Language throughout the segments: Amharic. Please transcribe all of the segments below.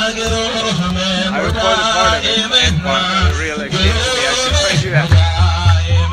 I recorded part of it and one uh, real escape reaction right here.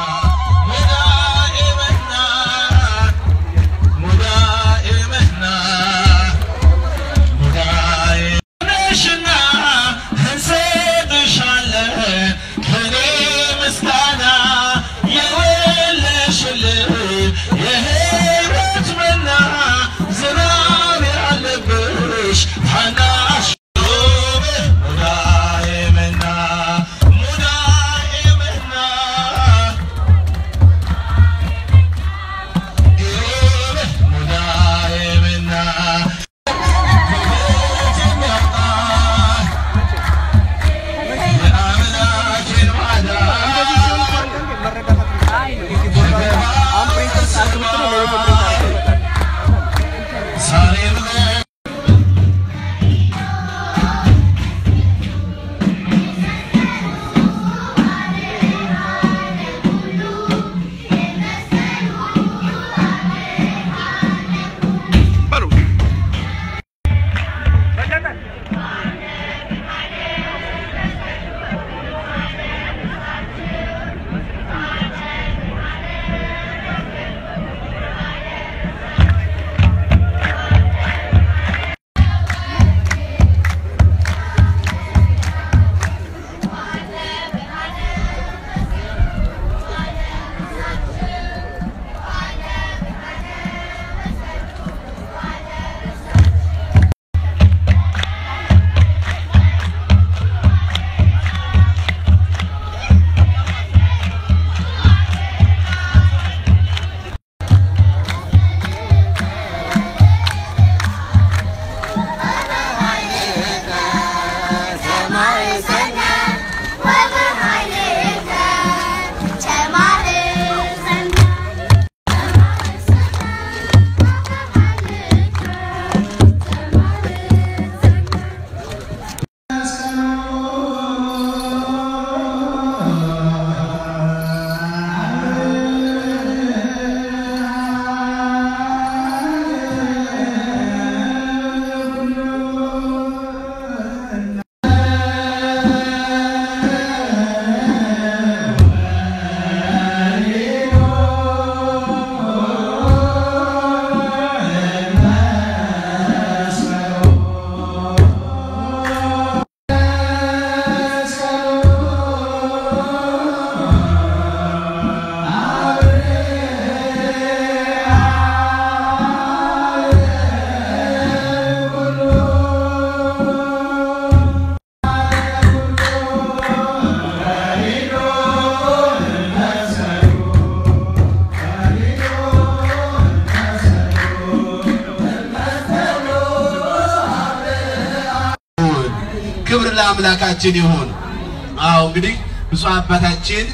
ክብር ለአምላካችን ይሁን። አዎ እንግዲህ ብፁዕ አባታችን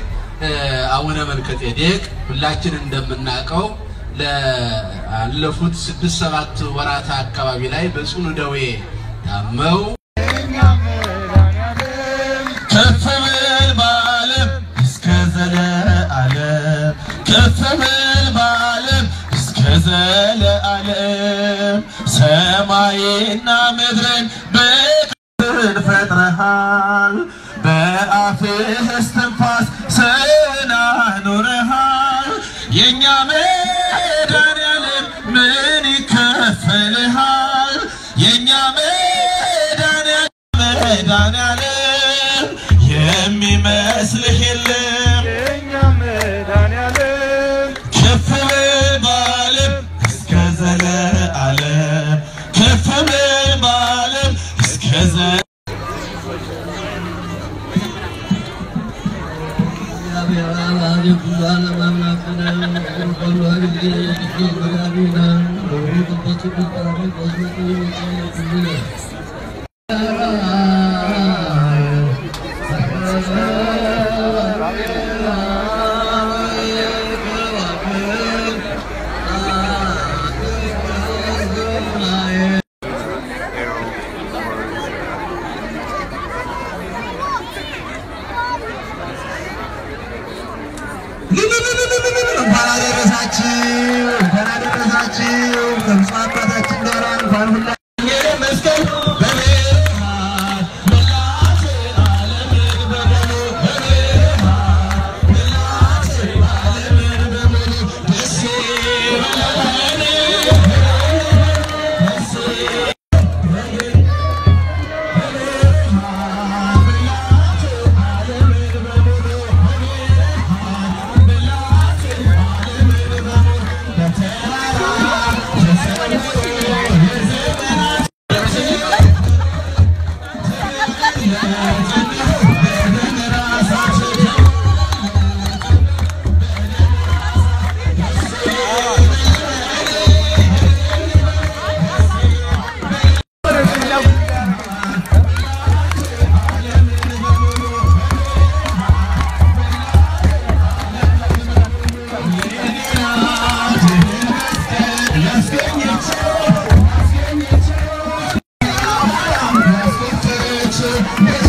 አቡነ መልከጼዴቅ ሁላችን እንደምናውቀው ላለፉት ስድስት ሰባት ወራት አካባቢ ላይ በጽኑ ደዌ ታመው ከፍ በል በዓለም እስከ ዘለዓለም ከፍ በል በዓለም እስከ ዘለዓለም ሰማይና ምድርን በክብር ፈጥረሃል በአፍህ እስትንፋስ ሰውን አኑረሃል የእኛ መድኃኒዓለም ምን ይከፈልሃል የእኛ መድኃኒዓለም መድኃኒዓለም የሚመስልህ የለም የእኛ መድኃኒዓለም ከፍ በል በዓለም እስከ ዘለዓለም ከፍ በል በዓለም እስከ ዘ እንኳን አደረሳችሁ እንኳን አደረሳችሁ ከብፁዕ አባታችን ጋር እንኳን ሁላ መስቀል በምድር ቤተ